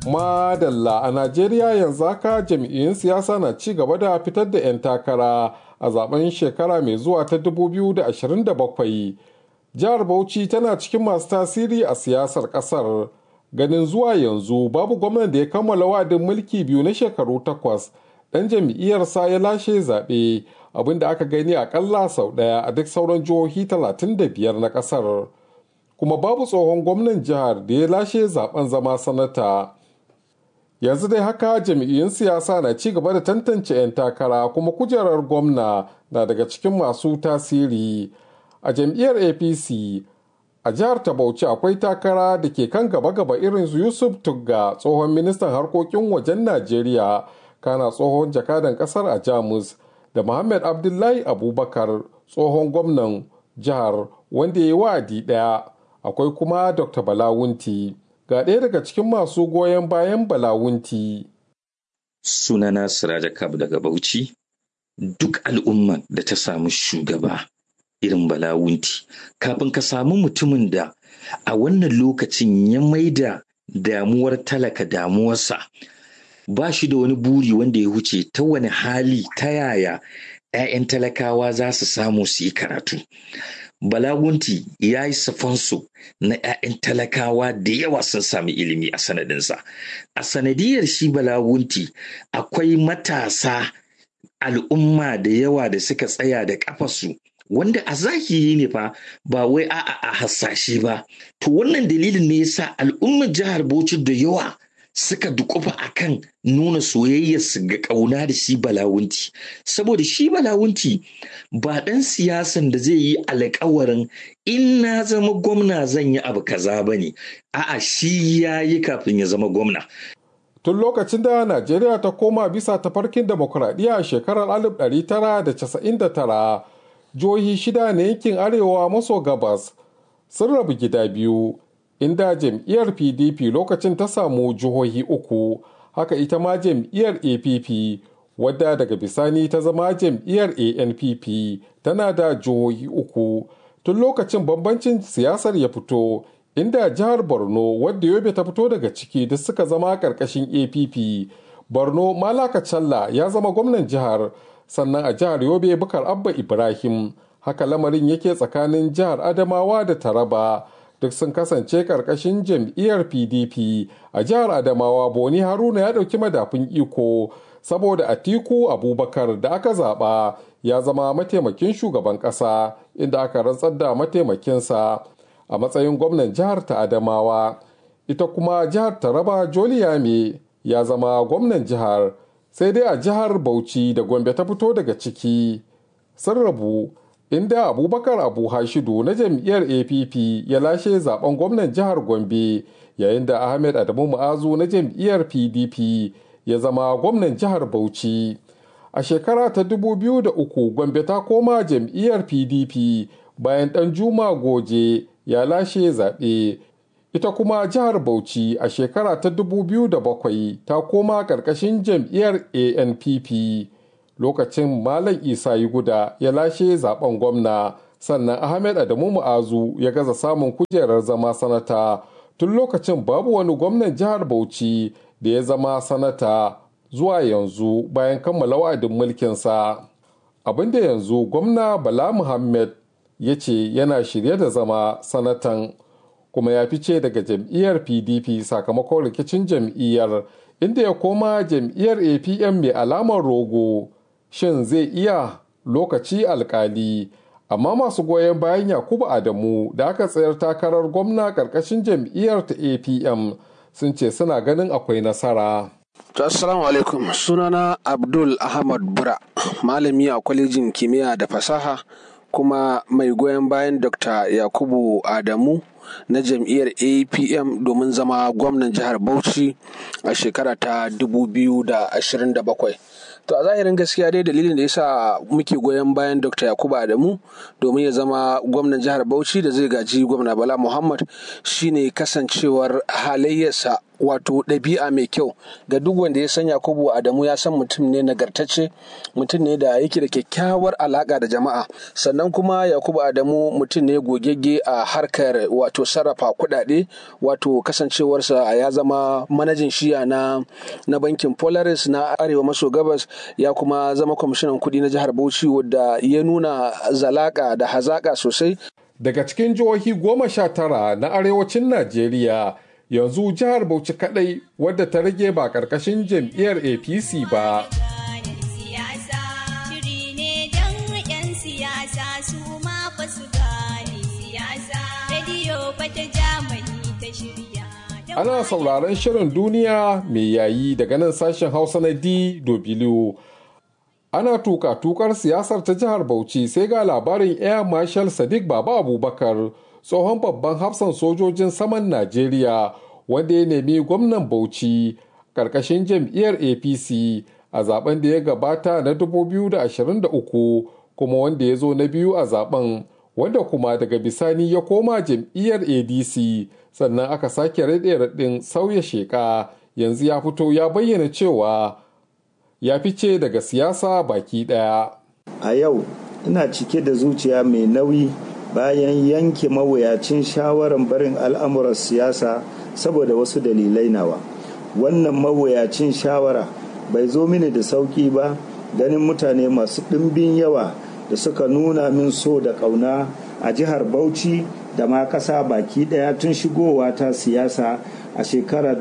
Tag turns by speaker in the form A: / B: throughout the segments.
A: Madalla a Najeriya yanzu haka jam'iyyun siyasa na ci gaba da fitar da 'yan takara a zaben shekara mai zuwa ta 2027. Jihar Bauchi tana cikin masu tasiri a siyasar kasar. Ganin zuwa yanzu babu gwamnan da ya kammala wa'adin mulki biyu na shekaru takwas. Ɗan jam'iyyarsa ya lashe zaɓe abin da aka gani akalla sau ɗaya a duk sauran jihohi 35 na ƙasar. Kuma babu tsohon gwamnan jihar da ya lashe zaben zama sanata. yanzu dai haka jami'in siyasa na ci gaba da tantance 'yan takara kuma kujerar gwamna na daga cikin masu tasiri a jam'iyyar apc a jihar ta bauchi akwai takara da ke kan gaba-gaba irin su yusuf tugga tsohon ministan harkokin wajen najeriya kana tsohon jakadan kasar a jamus da muhammad abdullahi abubakar tsohon gwamnan jihar wanda ya yi wa'adi daya akwai kuma dr balawunti ga ɗaya daga cikin masu goyon bayan balawunti.
B: Sunana Siraja Kab daga Bauchi, duk al'umman da ta samu shugaba irin balawunti, kafin ka samu mutumin da a wannan lokacin ya maida damuwar talaka damuwarsa, ba shi da wani buri wanda ya wuce ta wani hali ta yaya 'ya'yan talakawa za su samu su yi karatu. Balagunti ya yi safansu na 'ya'yan talakawa da yawa sun sami ilimi a sanadinsa. A sanadiyar shi Balagunti akwai matasa al'umma da yawa da suka tsaya da ƙafasu wanda a zahiri ne fa ba wai a'a a hasashe ba. To wannan dalilin ne yasa al'ummar jihar Bauchi da yawa suka dukufa akan nuna soyayyarsu ga ƙauna da shi balawunti saboda shi balawunti ba ɗan siyasan da zai yi alkawarin in na zama gwamna zan yi abu kaza ba ne a'a shi ya yi kafin ya zama gwamna
A: tun lokacin da najeriya ta koma bisa tafarkin demokuraɗiyya a shekarar 1999 jihohi shida na yankin arewa maso gabas sun rabu gida biyu inda jam'iyyar pdp lokacin ta samu jihohi uku haka ita ma jam'iyyar app wadda daga bisani ta zama jam'iyyar anpp tana da jihohi uku tun lokacin bambancin siyasar ya fito inda jihar borno wadda yobe ta fito daga ciki duk suka zama karkashin app borno malaka challa ya zama gwamnan jihar sannan a jihar yobe bukar abba ibrahim haka lamarin yake tsakanin jihar adamawa da taraba duk sun kasance karkashin jam'iyyar pdp a jihar adamawa boni haruna ya ɗauki madafin iko saboda atiku abubakar da aka zaɓa ya zama mataimakin shugaban ƙasa inda aka rantsar da mataimakinsa a matsayin gwamnan jihar ta adamawa ita kuma jihar taraba joliyame ya zama gwamnan jihar sai dai a jihar bauchi da gombe ta fito daga ciki sun rabu inda abubakar abu hashidu na jam'iyyar app ya lashe zaben gwamnan jihar gombe yayin da ahmed adamu mu'azu na jam'iyyar pdp ya zama gwamnan jihar bauchi a shekara ta 2003 gombe ta koma jam'iyyar pdp bayan dan juma goje ya lashe zaɓe ita kuma jihar bauchi a shekara ta 2007 ta koma ƙarƙashin jam'iyyar anpp lokacin Malam Isa Guda ya lashe zaben gwamna sannan Ahmed Adamu Mu'azu ya gaza samun kujerar zama sanata tun lokacin babu wani gwamnan jihar Bauchi da ya zama sanata zuwa yanzu bayan kammala wa'adin mulkinsa. Abinda yanzu gwamna Bala Muhammad ya ce yana shirye da zama sanatan kuma ya fice daga jam'iyyar PDP sakamakon rikicin jam'iyyar inda ya koma jam'iyyar APM mai alamar rogo. shin zai iya lokaci alkali amma masu goyon bayan yakubu adamu da aka tsayar takarar gwamna karkashin jam'iyyar ta apm sun ce suna ganin akwai nasara
C: assalamu alaikum sunana abdul ahmad bura malami a kwalejin kimiyya da fasaha kuma mai goyon bayan dr yakubu adamu na jam'iyyar apm domin zama gwamnan jihar bauchi a shekara ta 2027 to a zahirin gaskiya dai dalilin da yasa muke goyon bayan dr yakubu adamu domin ya zama gwamnan jihar bauchi da zai gaji gwamna bala muhammad shine kasancewar halayyarsa wato ɗabi'a mai kyau ga duk wanda ya san yakubu adamu ya san mutum ne nagartacce mutum ne da yake da kyakkyawar alaƙa da jama'a sannan kuma yakubu adamu mutum ne gogegge a harkar wato sarrafa kuɗaɗe wato kasancewarsa ya zama manajin shiya na na bankin polaris na arewa maso gabas ya kuma zama kwamishinan kuɗi na jihar bauchi wadda ya nuna zalaka da hazaƙa sosai
A: daga cikin jihohi goma sha tara na arewacin najeriya yanzu jihar bauchi kadai wadda ta rage ba karkashin jam'iyyar apc ba ana sauraron shirin duniya mai yayi daga nan sashen hausa na dw ana tuka tukar siyasar ta jihar bauchi sai ga labarin air marshal sadiq baba abubakar tsohon babban hafsan sojojin saman najeriya wanda ya nemi gwamnan bauchi karkashin jam'iyyar apc a zaben da ya gabata na 2023 kuma wanda ya zo na biyu a zaben wanda kuma daga bisani ya koma jam'iyyar adc sannan aka sake raɗe raɗin sauya sheka yanzu ya fito ya bayyana cewa ya fice daga siyasa baki ɗaya.
D: a yau ina cike da zuciya mai nauyi bayan yanke mawuyacin shawarar barin al'amuran siyasa saboda wasu dalilai nawa wannan mawuyacin shawara bai zo mini da sauƙi ba ganin mutane masu ɗimbin yawa da suka nuna min so da ƙauna a jihar bauchi da ma ƙasa baki ɗaya tun shigowa ta siyasa a shekarar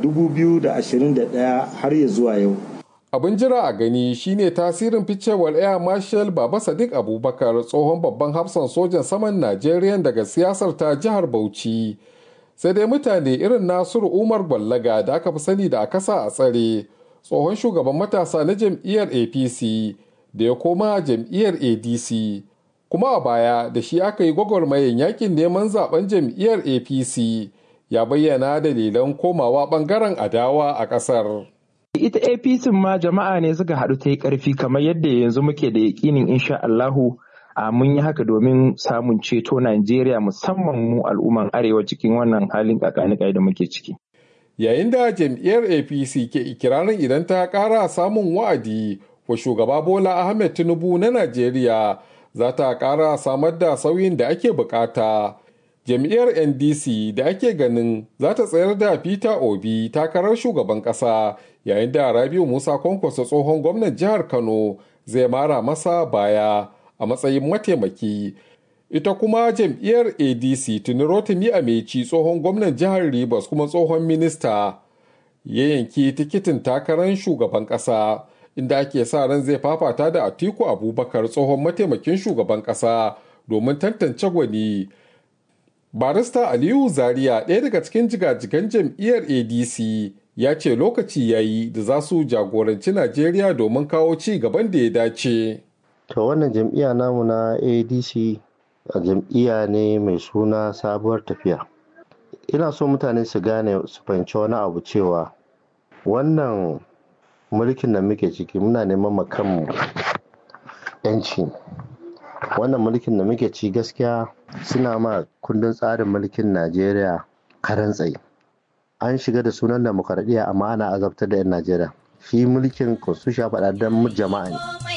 D: 2021 har ya zuwa yau
A: abin jira a gani shine tasirin ficewar air marshal baba sadiq abubakar tsohon babban hafsan sojan saman najeriya daga siyasar ta jihar bauchi sai dai mutane irin nasiru umar gwallaga da aka fi sani da a kasa a tsare tsohon shugaban matasa na jam'iyyar apc da ya koma jam'iyyar adc kuma a baya da shi aka yi gwagwarmayin yakin neman zaben jam'iyyar apc ya bayyana dalilan komawa bangaren adawa a kasar
E: ita apc ma jama'a ne suka haɗu ta yi ƙarfi kamar yadda yanzu muke da yaƙinin insha Allahu a mun yi haka domin samun ceto Najeriya musamman mu al'umman arewa cikin wannan halin kakanikai da muke ciki.
A: Yayin da jam'iyyar APC ke ikirarin idan ta ƙara samun wa'adi wa shugaba Bola Ahmed Tinubu na Najeriya za ta ƙara samar da sauyin da ake bukata. Jam'iyyar NDC da ake ganin za ta tsayar da Peter Obi takarar shugaban ƙasa yayin da Rabiu Musa Kwankwaso tsohon gwamnan jihar Kano zai mara masa baya. a matsayin mataimaki ita kuma jam'iyyar adc tuni rotimi ameci tsohon gwamnan jihar rivers kuma tsohon minista ya yanki tikitin takarar shugaban kasa inda ake sa ran zai fafata da atiku abubakar tsohon mataimakin shugaban kasa domin tantance gwani barista aliyu zaria ɗaya daga cikin jigajigan jam'iyyar adc ya ce lokaci yayi da za su jagoranci najeriya domin kawo ci gaban da ya dace
F: To wannan jam'iyya namu na ADC a jam'iyya ne mai suna sabuwar tafiya. Ina so mutane su gane su fahimci wani abu cewa wannan mulkin da muke ciki muna neman makanmu yanci. Wannan mulkin da muke ci gaskiya suna ma kundin tsarin mulkin Najeriya karan tsaye. An shiga da sunan demokaradiyya amma ana azabtar da 'yan Najeriya. Shi mulkin constitution faɗa don jama'a ne.